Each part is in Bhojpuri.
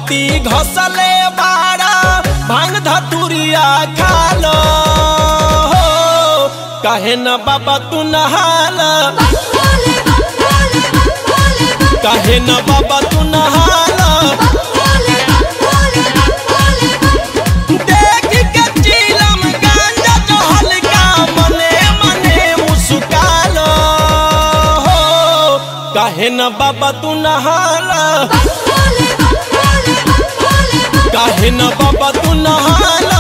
छाती घसले बाड़ा भांग धतुरिया खालो हो काहे न बाबा तू नहाला काहे न बाबा तू नहाला देख के चीलम गांजा जो हल्का मने मने मुस्कालो हो काहे न बाबा तू नहाला काहे न बाबा तू नहाला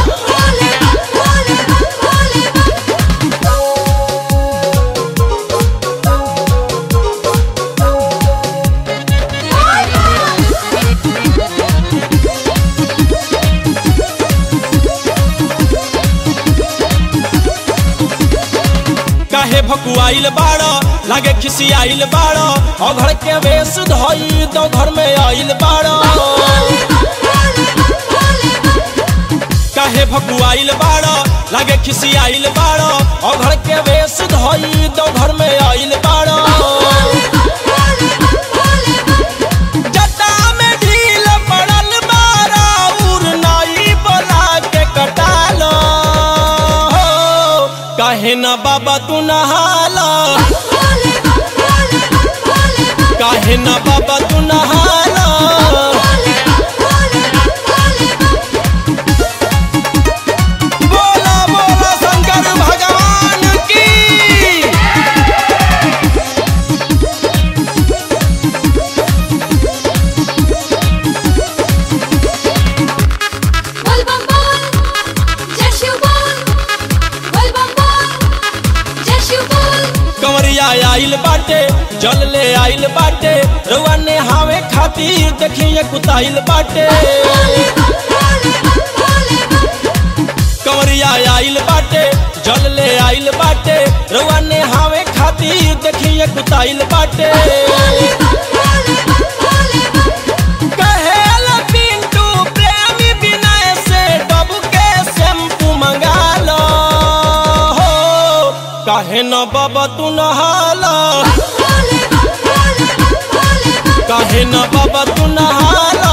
काहे भकुआइल बाड़ो लागे खिसियाइल बाड़ो अघड़ के वेश धई तो घर में आइल बाड़ो काहे भकुआइल बाड़ो लागे खिसियाइल बाड़ो अघड़ के वेश धई तो घर में आइल बाड़ो जटा में ढील पड़ल बारा उर नाई बोला के कटालो हो काहे न बाबा तू नहाला काहे न बाबा तू नहाला बोला बोला शंकर भगवान की बोल बम बोल जय शिव बोल बोल बम बोल जय शिव बोल कंवरिया आइल बाटे जल ले आइल बाटे रउआ ने हावे खातिर देखिए कुताइल बाटे कंवरिया आइल बाटे जल ले आइल बाटे रउआ ने हावे खातिर देखिए कुताइल बाटे कहेल पिंटू प्रेमी विनय से डब के शैम्पू मंगा लो हो काहे न बाबा तू नहाला काहे न बाबा तू नहाला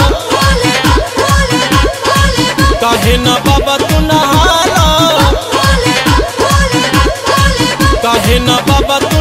काहे न बाबा तू नहाला काहे न बाबा तू